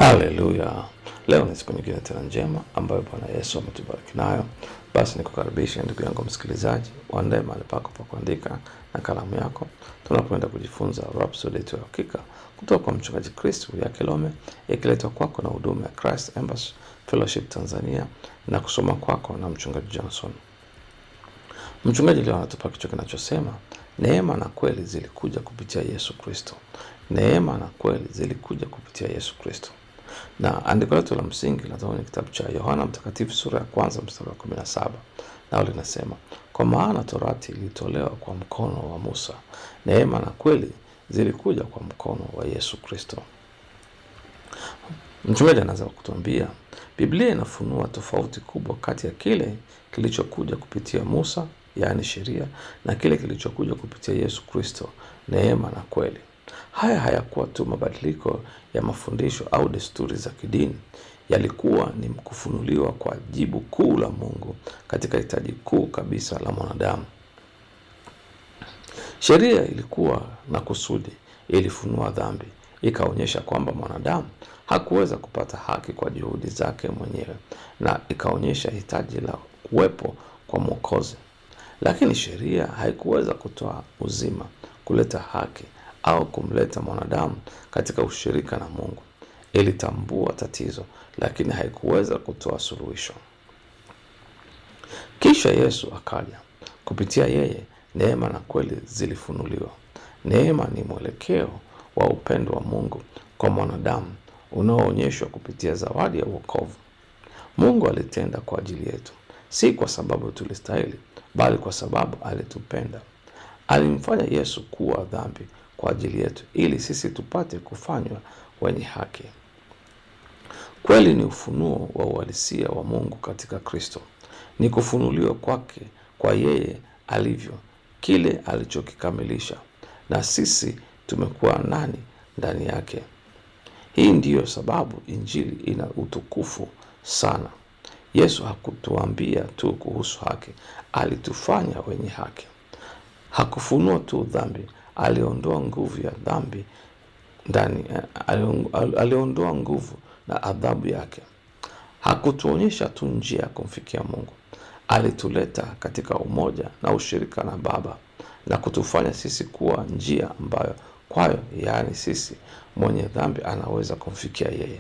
Haleluya! Leo ni siku nyingine tena njema ambayo Bwana Yesu ametubariki nayo. Basi nikukaribisha ndugu yangu msikilizaji, uandae mahali pako pa kuandika na kalamu yako, tunapoenda kujifunza Rhapsody yetu ya Hakika kutoka kwa mchungaji Chris ya Kilome, ikiletwa kwako na huduma ya Christ Embassy Fellowship Tanzania na kusoma kwako na mchungaji Johnson. Mchungaji leo anatupa kichwa kinachosema neema na kweli zilikuja kupitia Yesu Kristo. Neema na kweli zilikuja kupitia Yesu Kristo. Na andiko letu la msingi linatoka kwenye kitabu cha Yohana Mtakatifu sura ya kwanza mstari wa kumi na saba nao linasema, kwa maana torati ilitolewa kwa mkono wa Musa, neema na kweli zilikuja kwa mkono wa Yesu Kristo. Mchungaji anaanza kutuambia Biblia inafunua tofauti kubwa kati ya kile kilichokuja kupitia Musa, yaani sheria, na kile kilichokuja kupitia Yesu Kristo, neema na kweli. Haya hayakuwa tu mabadiliko ya mafundisho au desturi za kidini, yalikuwa ni kufunuliwa kwa jibu kuu la Mungu katika hitaji kuu kabisa la mwanadamu. Sheria ilikuwa na kusudi, ilifunua dhambi, ikaonyesha kwamba mwanadamu hakuweza kupata haki kwa juhudi zake mwenyewe, na ikaonyesha hitaji la kuwepo kwa Mwokozi. Lakini sheria haikuweza kutoa uzima, kuleta haki au kumleta mwanadamu katika ushirika na Mungu. Ilitambua tatizo, lakini haikuweza kutoa suluhisho. Kisha Yesu akaja. Kupitia yeye, neema na kweli zilifunuliwa. Neema ni mwelekeo wa upendo wa Mungu kwa mwanadamu unaoonyeshwa kupitia zawadi ya wokovu. Mungu alitenda kwa ajili yetu, si kwa sababu tulistahili, bali kwa sababu alitupenda. Alimfanya Yesu kuwa dhambi kwa ajili yetu, ili sisi tupate kufanywa wenye haki. Kweli ni ufunuo wa uhalisia wa Mungu katika Kristo, ni kufunuliwa kwake kwa yeye alivyo, kile alichokikamilisha, na sisi tumekuwa nani ndani yake. Hii ndiyo sababu Injili ina utukufu sana. Yesu hakutuambia tu kuhusu haki, alitufanya wenye haki. Hakufunua tu dhambi, aliondoa nguvu ya dhambi ndani, aliondoa nguvu na adhabu yake. Hakutuonyesha tu njia ya kumfikia Mungu, alituleta katika umoja na ushirika na Baba na kutufanya sisi kuwa njia ambayo kwayo, yaani sisi mwenye dhambi anaweza kumfikia yeye.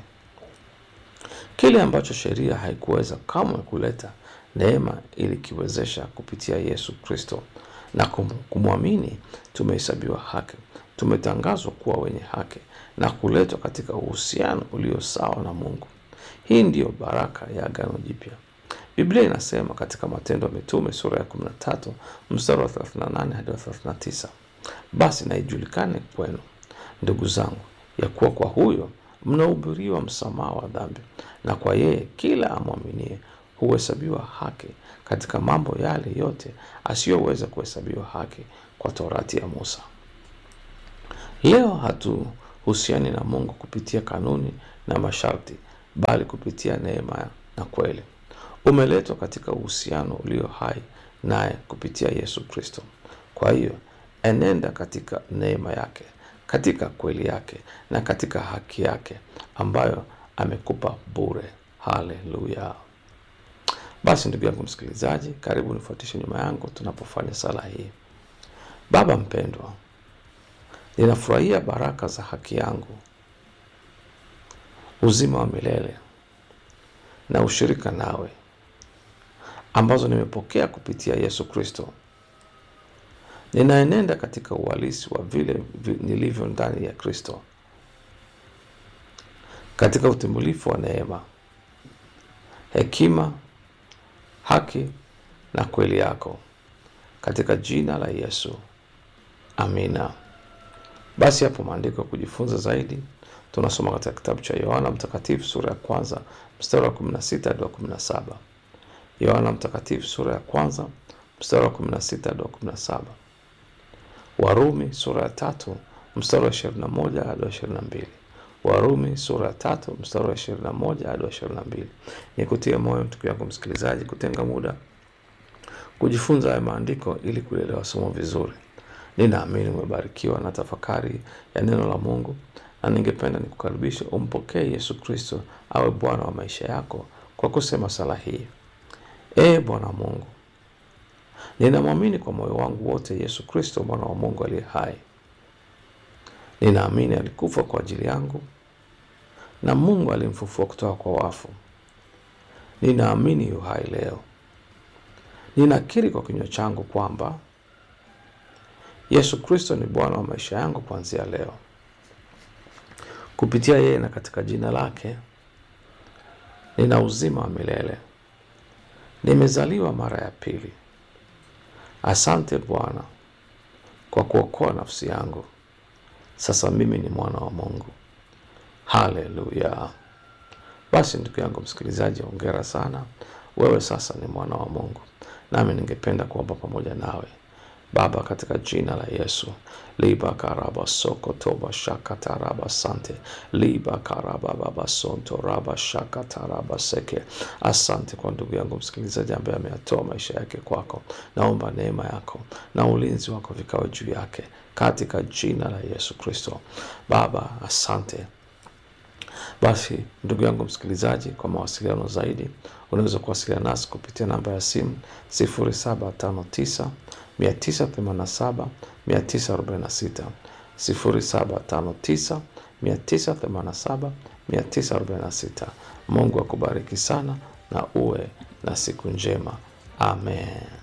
Kile ambacho sheria haikuweza kamwe kuleta, neema ilikiwezesha kupitia Yesu Kristo, na kumwamini tumehesabiwa haki, tumetangazwa kuwa wenye haki na kuletwa katika uhusiano ulio sawa na Mungu. Hii ndiyo baraka ya Agano Jipya. Biblia inasema katika Matendo ya Mitume sura ya 13 mstari wa 38 hadi wa 39, basi na ijulikane kwenu ndugu zangu, ya kuwa kwa huyo mnahubiriwa msamaha wa dhambi, na kwa yeye kila amwaminie huhesabiwa haki katika mambo yale yote asiyoweza kuhesabiwa haki kwa torati ya Musa. Leo hatuhusiani na Mungu kupitia kanuni na masharti, bali kupitia neema na kweli. Umeletwa katika uhusiano ulio hai naye kupitia Yesu Kristo. Kwa hiyo enenda katika neema yake, katika kweli yake na katika haki yake ambayo amekupa bure. Haleluya! Basi ndugu yangu msikilizaji, karibu nifuatishe nyuma yangu tunapofanya sala hii. Baba mpendwa, ninafurahia baraka za haki yangu, uzima wa milele na ushirika nawe ambazo nimepokea kupitia Yesu Kristo. Ninaenenda katika uhalisi wa vile nilivyo ndani ya Kristo, katika utimilifu wa neema, hekima, haki na kweli yako, katika jina la Yesu, amina. Basi hapo maandiko ya kujifunza zaidi tunasoma katika kitabu cha Yohana Mtakatifu sura ya kwanza mstari wa 16 hadi wa 17. Yohana Mtakatifu sura ya kwanza mstari wa 16 hadi wa 17. Warumi sura ya tatu mstari wa 21 hadi wa 22. Warumi sura ya tatu mstari wa 21 hadi wa 22. Ni kutia moyo ndugu yangu msikilizaji, kutenga muda kujifunza haya maandiko ili kuelewa somo vizuri. Ninaamini umebarikiwa na tafakari ya neno la Mungu na ningependa nikukaribisha umpokee Yesu Kristo awe Bwana wa maisha yako kwa kusema sala hii: Ee Bwana Mungu, ninamwamini kwa moyo wangu wote Yesu Kristo mwana wa Mungu aliye hai. Ninaamini alikufa kwa ajili yangu na Mungu alimfufua kutoka kwa wafu. Ninaamini yu hai leo. Ninakiri kwa kinywa changu kwamba Yesu Kristo ni Bwana wa maisha yangu kuanzia leo. Kupitia yeye na katika jina lake nina uzima wa milele. Nimezaliwa mara ya pili. Asante Bwana kwa kuokoa nafsi yangu. Sasa mimi ni mwana wa Mungu. Haleluya! Basi ndugu yangu msikilizaji, hongera sana, wewe sasa ni mwana wa Mungu. Nami ningependa kuomba pamoja nawe. Baba, katika jina la Yesu, liba karaba soko toba shaka taraba sante liba karaba baba sonto raba shaka taraba seke. Asante kwa ndugu yangu msikilizaji ambaye ameyatoa maisha yake kwako. Naomba neema yako na ulinzi wako vikawe juu yake katika jina la Yesu Kristo. Baba, asante. Basi ndugu yangu msikilizaji, kwa mawasiliano zaidi unaweza kuwasiliana nasi kupitia namba ya simu 0759 987 946, 0759 987 946. Mungu akubariki sana na uwe na siku njema. Amen.